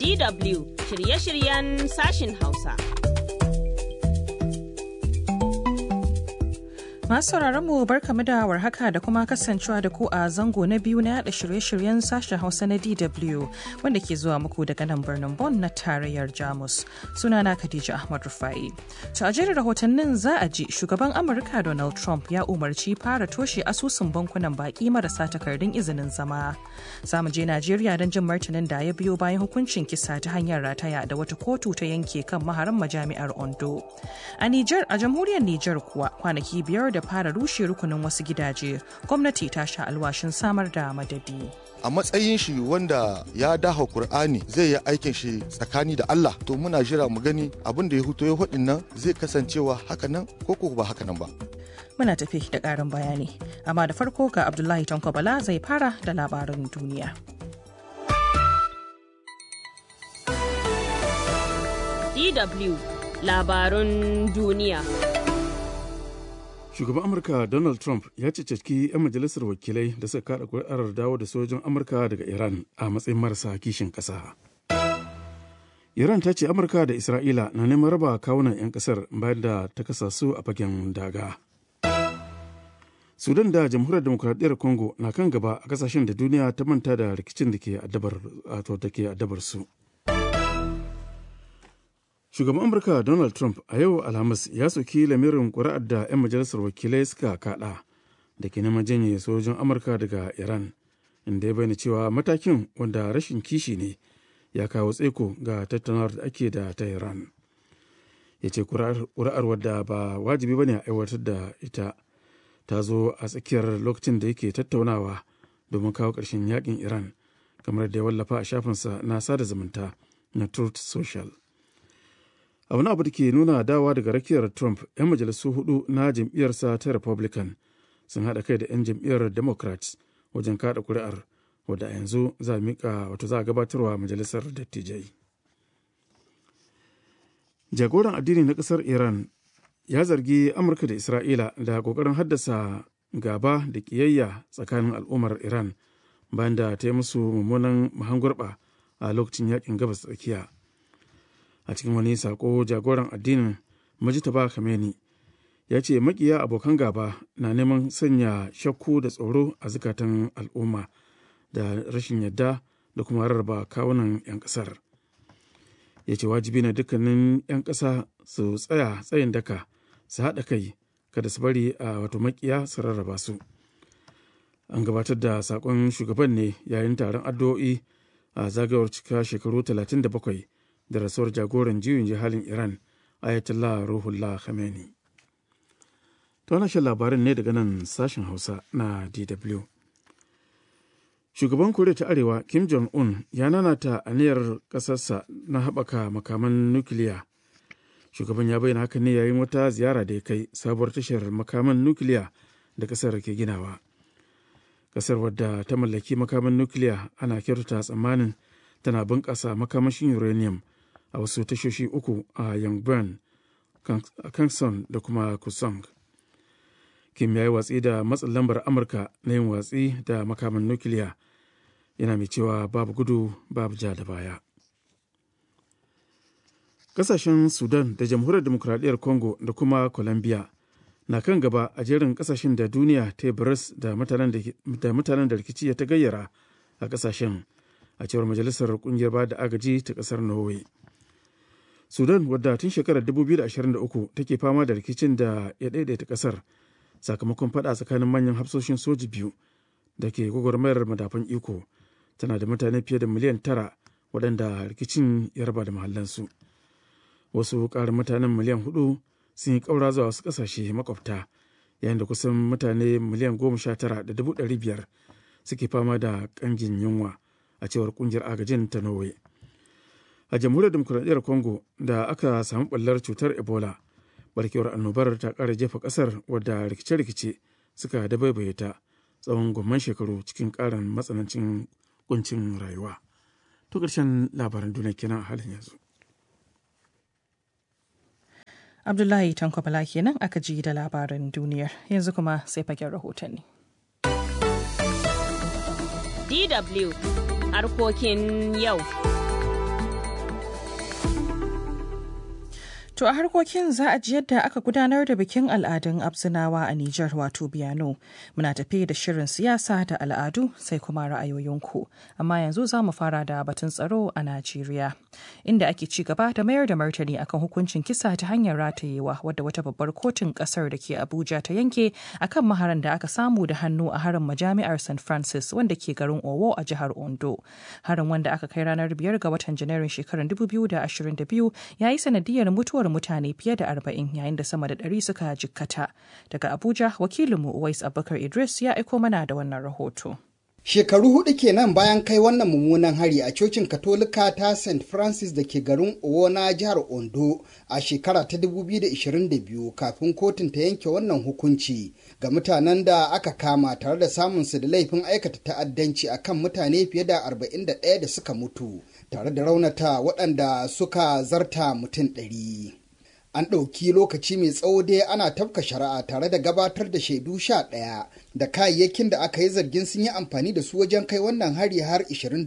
DW shirye-shiryen sashin Hausa. Masu mu barkamu da warhaka da kuma kasancewa da ku a zango na biyu na yada shirye-shiryen sashen Hausa na DW wanda ke zuwa muku daga nan birnin Bonn na tarayyar Jamus. Sunana Khadija Ahmad Rufai. To a jerin rahotannin za a ji shugaban Amurka Donald Trump ya umarci fara toshe asusun bankunan baki marasa takardun izinin zama. Za mu je Najeriya don jin martanin da ya biyo bayan hukuncin kisa ta hanyar rataya da wata kotu ta yanke kan maharan majami'ar Ondo. A Nijar a jamhuriyar Nijar kuwa kwanaki biyar da da fara rushe rukunin wasu gidaje gwamnati ta sha alwashin samar da madadi a matsayin shi wanda ya daha Kur'ani zai yi aikin shi tsakani da Allah to muna jira mu gani abin da ya huto ya hudin nan zai kasancewa haka nan ko ko ba haka nan ba muna tafi da ƙarin bayani amma da farko ga Abdullahi Tanko Bala zai fara da labarin duniya DW labarun duniya shugaban amurka donald trump ya ceceki 'yan majalisar wakilai da suka kada kuri'ar dawo da sojin amurka daga iran a matsayin marasa kishin ƙasa iran ta ce amurka da isra'ila na neman raba kawunan 'yan ƙasar bayan da ta kasa su a fagen daga sudan da jamhuriyar demokuraɗiyyar congo na kan gaba a kasashen da duniya ta manta da rikicin da ke addabar su shugaban amurka donald trump a yau alhamis ya soki lamirin kuri'ar da 'yan majalisar wakilai suka kada da ke neman janye sojojin amurka daga iran inda ya bayyana cewa matakin wanda rashin kishi ne ya kawo tsaiko ga tattaunawar da ake da ta iran ya ce kuri'ar wadda ba wajibi bane a aiwatar da ita ta zo a tsakiyar lokacin da yake tattaunawa domin kawo ƙarshen yakin iran kamar da ya wallafa a shafinsa na sada zumunta na truth social a wani abu da ke nuna dawa daga rakiyar trump 'yan majalisu hudu na jam'iyyarsa ta republican sun haɗa kai da 'yan jam'iyyar democrats wajen kada kuri'ar wadda a yanzu za a mika wato za a gabatarwa majalisar dattijai jagoran addini na ƙasar iran ya zargi amurka da isra'ila da ƙoƙarin haddasa gaba da ƙiyayya tsakanin al'ummar iran bayan da ta yi musu mummunan mahangurɓa a lokacin yakin gabas tsakiya a cikin wani sako jagoran addinin majitaba Khamenei ya ce makiya abokan gaba na neman sanya shakku da tsoro a zukatan al'umma da rashin yadda da kuma rarraba kawunan 'yan kasar ya ce wajibi na dukkanin 'yan ƙasa su tsaya tsayin daka su haɗa kai kada su bari a wato makiya su rarraba su an gabatar da sakon shugaban ne yayin taron addu'o'i a zagayowar cika shekaru 37 da rasuwar jagoran juyin jihalin iran ayatollah ruhullah khamenei ta wani shan labarin ne daga nan sashen hausa na dw shugaban koriya ta arewa kim jong-un ya nanata aniyar ƙasarsa na haɓaka makaman nukiliya shugaban ya bayyana haka ne yayin wata ziyara da ya kai sabuwar tashar makaman nukiliya da ƙasar ke ginawa ƙasar wadda ta mallaki makaman nukiliya ana kyautata tsammanin tana bunƙasa makamashin uranium a wasu tashoshi uku a Yangban, Kangson da kuma Kusong. Kim ya yi watsi da matsin lambar Amurka na yin watsi da makaman nukiliya yana mai cewa babu gudu babu ja da baya. Kasashen Sudan da Jamhuriyar Demokuraɗiyyar Congo da kuma Colombia na kan gaba a jerin kasashen da duniya ta yi da mutanen da rikici ya ta gayyara a kasashen a cewar majalisar kungiyar ba da agaji ta kasar Norway. sudan wadda tun shekarar 2023 take fama da rikicin da ya daidaita kasar sakamakon fada tsakanin manyan hafsoshin soji biyu da ke gwagwarmayar madafan iko tana da mutane fiye da miliyan tara waɗanda rikicin ya raba da mahallansu wasu ƙarin mutanen miliyan hudu sun yi ƙaura zuwa wasu ƙasashe makwabta yayin da kusan mutane miliyan goma sha tara da dubu ɗari biyar suke fama da ƙangin yunwa a cewar ƙungiyar agajin ta norway a jamhuriyar demokuraɗiyyar congo da aka samu ɓallar cutar ebola barkewar annobar ta ƙara jefa ƙasar wadda rikice-rikice suka dabaibaye ta tsawon gwamman shekaru cikin ƙarin matsanancin kuncin rayuwa to ƙarshen labaran duniya kenan a halin yanzu Abdullahi Tanko Bala kenan aka ji da labaran duniyar yanzu kuma sai fagen rahotanni. DW harkokin yau. To a harkokin za a ji yadda aka gudanar da bikin al'adun Abzinawa a Nijar wato Biyano. Muna tafe da shirin siyasa da al'adu sai kuma ra'ayoyinku. Amma yanzu za mu fara da batun tsaro a Najeriya. Inda ake ci gaba da mayar da martani akan hukuncin kisa ta hanyar ratayewa wadda wata babbar kotun kasar da ke Abuja ta yanke akan maharan da aka samu da hannu a harin majami'ar St. Francis wanda ke garin Owo a jihar Ondo. Harin wanda aka kai ranar biyar ga watan Janairun shekarar 2022 ya yi sanadiyar mutuwar mutane fiye da arba'in yayin da sama da ɗari suka jikkata. Daga Abuja, wakilinmu Uwais Abubakar Idris ya aiko mana da wannan rahoto. Shekaru hudu kenan bayan kai wannan mummunan hari a cocin Katolika ta St. Francis da ke garin Owo na jihar Ondo a shekara ta 2022 kafin kotun ta yanke wannan hukunci ga mutanen da aka kama tare da samunsu da laifin aikata ta'addanci akan mutane fiye da 41 da suka mutu tare da raunata waɗanda suka zarta mutum ɗari. An ɗauki lokaci mai tsawo dai ana tafka shari'a tare da gabatar da shaidu sha ɗaya da kayayyakin da aka yi zargin sun yi amfani da su wajen kai wannan hari har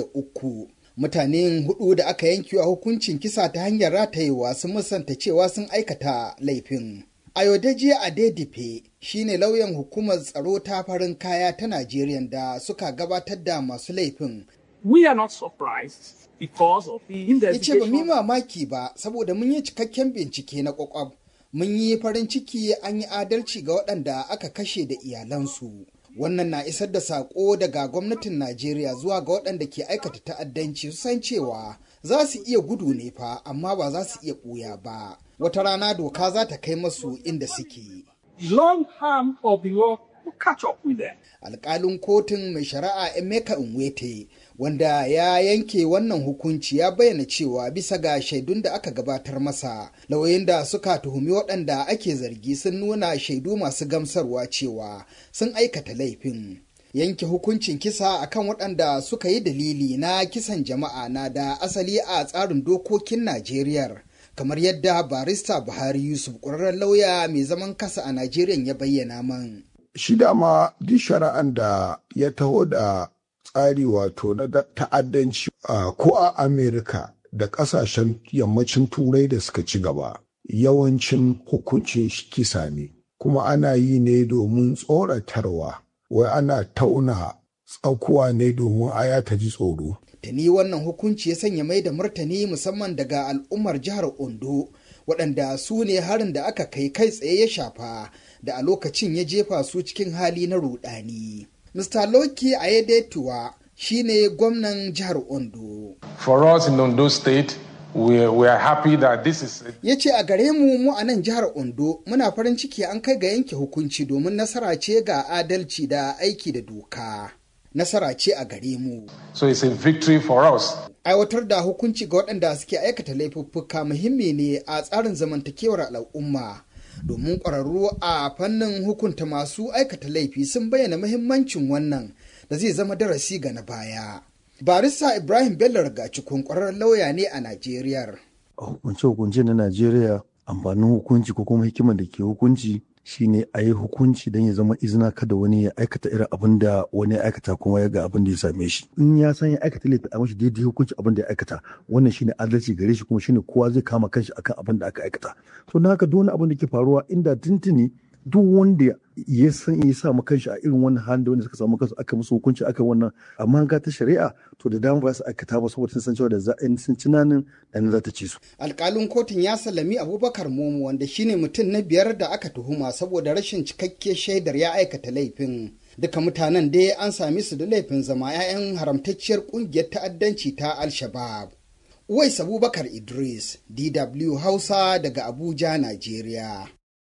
23. Mutane hudu da aka yanke a hukuncin kisa ta hanyar ratayewa sun musanta cewa sun aikata laifin. Ayodeji Adedipe shine lauyan hukumar tsaro ta farin kaya ta Najeriya da suka gabatar da masu laifin. We are not surprised because of the Ya ce ba mu yi investigation. mamaki ba saboda mun yi cikakken bincike na kwakwab. Mun yi farin ciki an yi adalci ga waɗanda aka kashe da iyalansu. Wannan na isar da saƙo daga gwamnatin Najeriya zuwa ga waɗanda ke aikata ta'addanci su san cewa za su iya gudu ne fa amma ba za su iya ɓuya ba. Wata rana doka za ta kai masu inda suke. The long arm of the law will catch up with them. alkalin kotun mai shari'a emeka nwete wanda ya yanke wannan hukunci ya bayyana cewa bisa ga shaidun da aka gabatar masa lauyoyin da suka tuhumi waɗanda ake zargi sun nuna shaidu masu gamsarwa cewa sun aikata laifin yanke hukuncin kisa akan waɗanda suka yi dalili na kisan jama'a na da asali a tsarin dokokin najeriya kamar yadda barista buhari yusuf ƙwararren lauya mai zaman kasa a najeriya ya bayyana man shi dama duk shari'an da ya taho da tsari wato na da- ta'addanci a ko a amerika da ƙasashen yammacin turai da suka ci gaba yawancin hukuncin shi kisa ne kuma ana yi ne domin tsoratarwa wai ana tauna tsakuwa ne domin aya ta ji tsoro Tuni wannan hukunci ya sanya mai da martani musamman daga al'ummar jihar Ondo waɗanda su ne harin da aka kai kai tsaye ya shafa da a lokacin ya jefa su cikin hali na rudani. Mr. Loki Ayedetuwa shi ne gwamnan jihar Ondo. For us in Ondo State, we, we are happy that this is Ya ce a gare mu mu a nan jihar Ondo muna farin ciki an kai ga yanke hukunci domin nasara ce ga adalci da aiki da doka. Nasara ce a gare mu. so it's a victory for us. aiwatar da hukunci ga waɗanda suke aikata laifuffuka muhimmi ne a tsarin zamantakewar al'umma domin ƙwararru a fannin hukunta masu aikata laifi sun bayyana muhimmancin wannan da zai zama darasi ga na baya barista ibrahim bello rigacikun ƙwararren lauya ne a najeriya a hukunce-hukunce na Najeriya amfanin hukunci ko kuma hikimar da ke hukunci shine a yi hukunci don ya zama izina kada wani ya aikata irin abin da wani ya aikata kuma ya ga abin da ya same shi in ya san ya aikata laifi a mashi daidai hukunci abin da ya aikata wannan shine adalci gare shi kuma shine kowa zai kama kanshi akan abin da aka aikata to na haka duk wani abin da ke faruwa inda tuntuni duk wanda ya san ya sa kanshi a irin wannan halin da wanda suka samu kansu aka musu hukunci aka wannan amma ga ta shari'a to da dama ba su aikata ba saboda sun san cewa da za in sun ci nanin dan za ta ci su alƙalin kotun ya sallami abubakar momo wanda shine mutum na biyar da aka tuhuma saboda rashin cikakke shaidar ya aikata laifin duka mutanen dai an sami su da laifin zama 'ya'yan haramtacciyar ƙungiyar ta'addanci ta al-shabab Uwais Abubakar Idris, DW Hausa daga Abuja, Najeriya.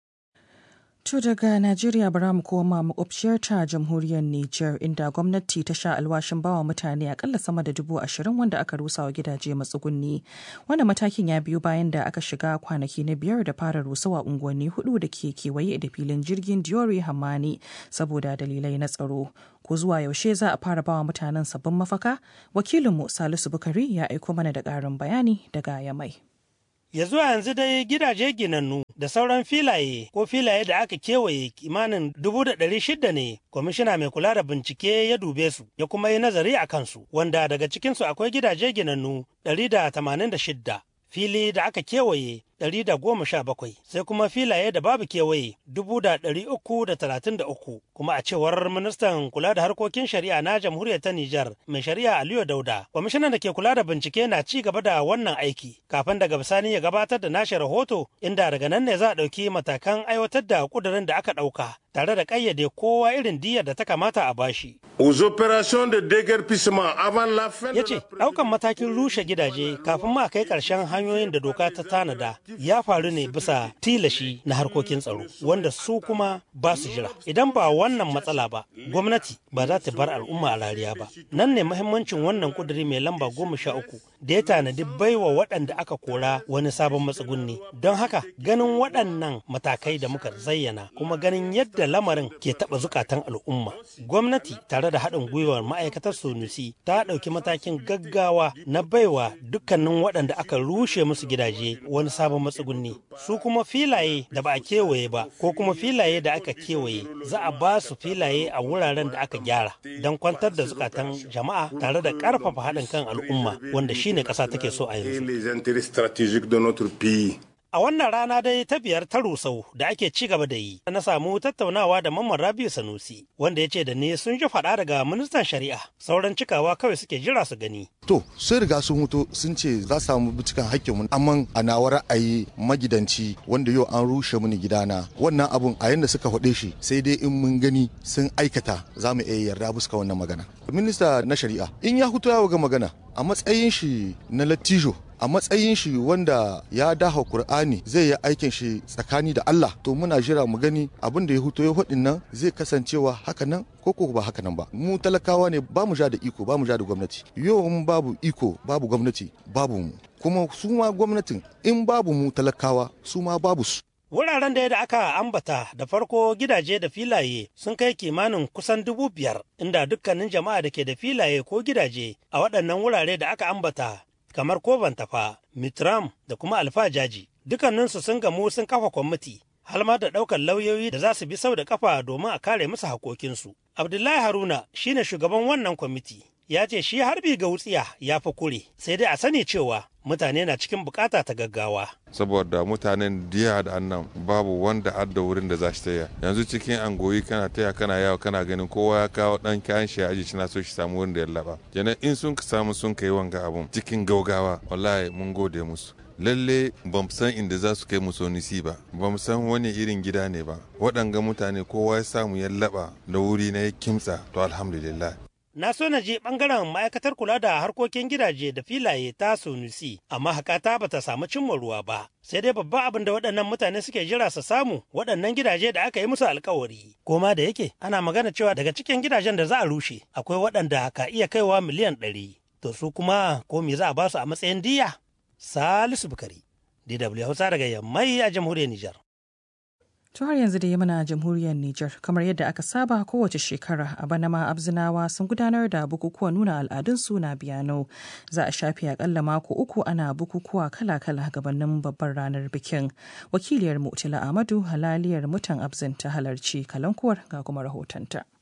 To daga Najeriya bara mu koma makwabciyar ta jamhuriyar Nijar inda gwamnati ta sha alwashin bawa mutane akalla sama da dubu ashirin wanda aka rusa wa gidaje matsugunni. Wannan matakin ya biyu bayan da aka shiga kwanaki na biyar da fara rusawa unguwanni hudu da ke kewaye da filin jirgin Diori Hamani saboda dalilai na tsaro. Ko zuwa yaushe za a fara bawa mutanen sabbin mafaka? Wakilinmu Salisu Bukari ya aiko mana da ƙarin bayani daga Yamai. Ya zuwa yanzu dai gidaje ginannu da sauran filaye ko filaye da aka kewaye kimanin dubu da ɗari shida ne kwamishina mai kula da bincike ya dube su ya kuma yi nazari a kansu wanda daga cikinsu akwai gidaje ginannu ɗari da tamanin da shidda fili da aka kewaye ɗari da goma sha bakwai sai kuma filaye da babu kewaye dubu da ɗari uku da talatin da uku kuma a cewar ministan kula da harkokin shari'a na jamhuriyar ta Nijar mai shari'a Aliyu Dauda kwamishinan da ke kula da bincike na ci gaba da wannan aiki kafin daga bisani ya gabatar da nashi rahoto inda daga nan ne za a ɗauki matakan aiwatar da ƙudurin da aka ɗauka tare da ƙayyade kowa irin diyar da ta kamata a bashi. Aux opérations de déguerpissement avant la fin Ya ce, ɗaukan matakin rushe gidaje kafin ma kai ƙarshen hanyoyin da doka ta tanada ya faru ne bisa tilashi na harkokin tsaro, wanda su kuma ba su jira. Idan ba wannan matsala ba, gwamnati ba za ta bar al'umma a rariya ba. Nan ne muhimmancin wannan ƙuduri mai lamba goma sha uku da ya tanadi baiwa waɗanda aka kora wani sabon matsugunni. Don haka, ganin waɗannan matakai da muka zayyana kuma ganin yadda lamarin ke taɓa zukatan al'umma. Gwamnati tare da haɗin gwiwar ma'aikatar Sunusi ta ɗauki matakin gaggawa na baiwa dukkanin waɗanda aka rushe musu gidaje wani sabon matsugunni. Su kuma filaye da ba a kewaye ba ko kuma filaye da aka kewaye za a ba su filaye a wuraren da aka gyara don kwantar da zukatan jama'a tare da ƙarfafa haɗin kan al'umma wanda shine ƙasa take so a yanzu. A wannan rana dai ta biyar ta rusau da ake ci gaba da yi, na samu tattaunawa da Mamman Rabiu Sanusi, wanda ya ce da ni sun ji faɗa daga ministan shari'a, sauran cikawa kawai suke jira su gani. To, sun riga sun mutu sun ce za su samu cikin hakkinmu, amma a nawa ra'ayi magidanci wanda yau an rushe mini gidana. Wannan abun a yanda suka faɗe shi sai dai in mun gani sun aikata za mu iya yarda buska wannan magana. Minista na shari'a, in ya hutu ya ga magana a matsayin shi na lattijo a matsayin shi wanda ya daha Kur'ani zai yi aikin shi tsakani da Allah to muna jira mu gani abin da ya huto ya hudin nan zai kasancewa haka nan ko ko ba haka nan ba mu talakawa ne ba mu ja da iko ba mu ja da gwamnati yau in babu iko babu gwamnati babu mu kuma su ma gwamnatin in babu mu talakawa su ma babu su Wuraren da da aka ambata da farko gidaje da filaye sun kai kimanin kusan dubu biyar inda dukkanin jama'a da ke da filaye ko gidaje a waɗannan wurare da aka ambata kamar Koban Tafa, Mitram da kuma Alfajaji. Dukkaninsu sun gamu sun kafa kwamiti, har ma da ɗaukar lauyoyi da za su bi sau da kafa domin a kare musu haƙoƙinsu. Abdullahi Haruna shine shugaban wannan kwamiti. Ya ce shi harbi ga wutsiya ya fi kure, sai dai a sani cewa mutane na cikin bukata ta gaggawa. saboda mutanen diya da annan babu wanda adda wurin da za shi taya yanzu cikin angoyi kana taya kana yawo kana ganin kowa ya kawo dan kayan shi aji shi na so shi samu wurin da ya laba kenan in sun samu sun kai wanga abun cikin gaugawa wallahi mun gode musu lalle ban san inda za su kai musu nisi ba ba san wani irin gida ne ba waɗanga mutane kowa ya samu ya laba da wuri na ya kimtsa to alhamdulillah Na so na je ɓangaren ma'aikatar kula da harkokin gidaje da filaye ta Sunusi, amma hakata ba ta samu cimma ruwa ba. Sai dai babban abin da waɗannan mutane suke jira su samu waɗannan gidaje da aka yi musu alkawari. Koma da yake ana magana cewa daga cikin gidajen da za a rushe akwai waɗanda ka iya kaiwa miliyan ɗari. To su kuma ko me za a ba su a matsayin diya? Salisu Bukari, DW Hausa daga Yammai a jamhuriyar Nijar. To har yanzu da yi mana jamhuriyar Nijar kamar yadda aka saba kowace shekara a bana ma abzinawa sun gudanar da bukukuwan nuna al'adunsu na biyano za a shafe akalla mako uku ana bukukuwa kala-kala gabanin babbar ranar bikin wakiliyar mutila amadu halaliyar mutan abzin ta halarci kalankuwar ga kuma rahotonta.